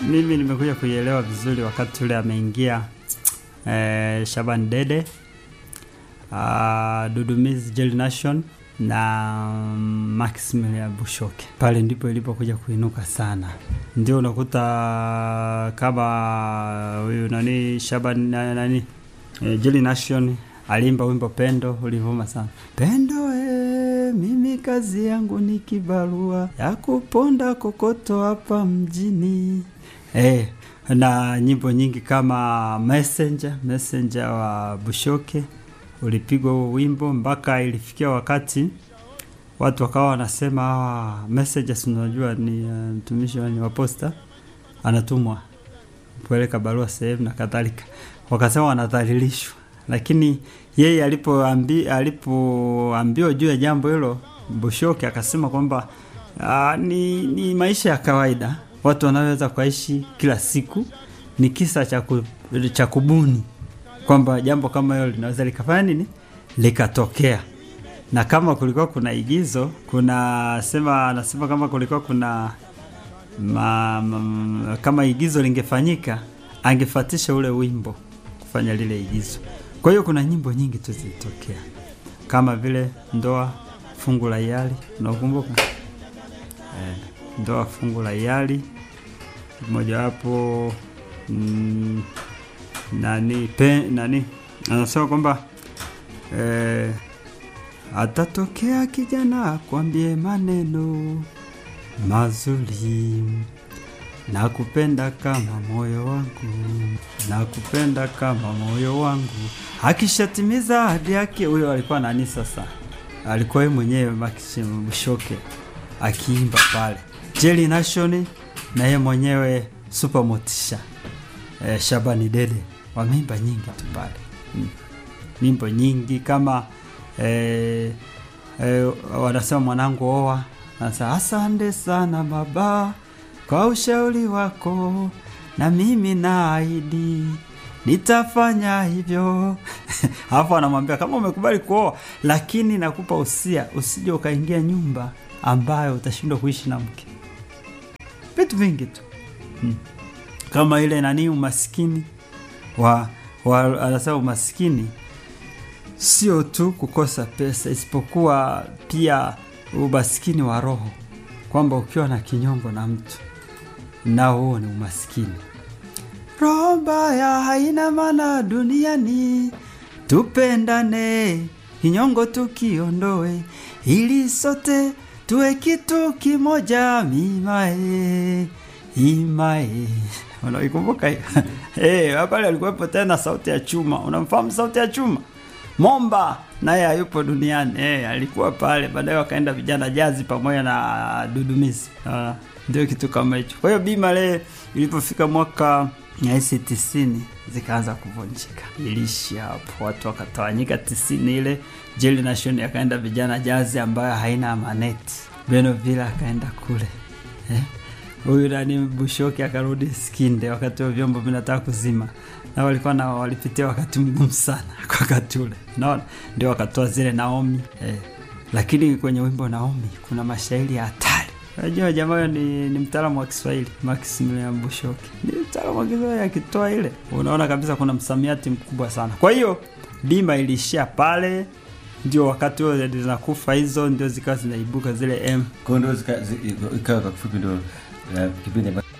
mimi nimekuja kuielewa vizuri wakati ule ameingia eh, Shaban Dede uh, Dudumiz Jelly Nation na um, Maximilian Bushoke. Pale ndipo ilipokuja kuinuka sana, ndio unakuta kama huyu nani Shaban na- nani eh, Jelly Nation aliimba wimbo Pendo, ulivuma sana. Pendo eh, mimi kazi yangu ni kibarua ya kuponda kokoto hapa mjini eh, na nyimbo nyingi kama Messenger, Messenger wa Bushoke ulipigwa huo wimbo mpaka ilifikia wakati watu wakawa wanasema ah, messages, unajua ni uh, mtumishi wa- ni wa posta anatumwa kupeleka barua sehemu na kadhalika, wakasema wanadhalilishwa, lakini yeye alipoambi, alipoambiwa juu ya jambo hilo Bushoke akasema kwamba ah, ni, ni maisha ya kawaida watu wanaweza kuishi kila siku, ni kisa cha ku- cha kubuni kwamba jambo kama hilo linaweza likafanya nini likatokea na kama kulikuwa kuna igizo kuna sema anasema kama kulikuwa kuna ma, ma, kama igizo lingefanyika angefatisha ule wimbo kufanya lile igizo kwa hiyo kuna nyimbo nyingi tu zilitokea kama vile ndoa fungu la hiari unakumbuka eh, ndoa fungu la hiari mojawapo mm, nani pe, nani anasema kwamba eh, atatokea kijana akwambie maneno mazuri nakupenda kama moyo wangu nakupenda kama moyo wangu akishatimiza ahadi yake huyo alikuwa nani sasa alikuwa yeye mwenyewe Maxim Bushoke akiimba pale Jelly Nation na yeye mwenyewe Super Motisha eh, Shabani Dede wameimba nyingi tu pale mm. nyimbo nyingi kama eh, eh, wanasema mwanangu oa sasa asante sana baba kwa ushauri wako na mimi naahidi nitafanya hivyo alafu anamwambia kama umekubali kuoa lakini nakupa usia usije ukaingia nyumba ambayo utashindwa kuishi na mke vitu vingi tu hmm. kama ile nani umaskini wa, wa anasema umaskini sio tu kukosa pesa isipokuwa pia umaskini wa roho kwamba ukiwa na kinyongo na mtu nao huo ni umaskini roho mbaya haina maana duniani tupendane kinyongo tukiondoe ili sote tuwe kitu kimoja mimae imae unaikumbuka hiyo hey, pale alikuwepo tena sauti ya chuma unamfahamu sauti ya chuma momba naye hayupo duniani hey, alikuwa pale baadaye wakaenda vijana jazi pamoja na dudumizi uh, ndio kitu kama hicho kwa hiyo bima le ilipofika mwaka nahisi tisini zikaanza kuvunjika ilishi hapo watu wakatawanyika tisini ile jeli nation akaenda vijana jazi ambayo haina maneti beno vile akaenda kule eh? huyu nani bushoki akarudi skinde wakati wa vyombo vinataka kuzima na walikuwa na walipitia wakati mgumu sana kwa wakati ule naona ndio wakatoa zile naomi eh. lakini kwenye wimbo naomi kuna mashairi ya hatari Unajua jamaa huyo ni, ni mtaalamu wa Kiswahili Maximilian Bushoki. Ni mtaalamu wa Kiswahili akitoa ile. Unaona kabisa kuna msamiati mkubwa sana. Kwa hiyo bima iliishia pale ndio wakati huo zinakufa hizo ndio zikawa zinaibuka zile M. Kwa hiyo ndio zika- zi- ikawa kwa kifupi ndio eh, kipindi ambacho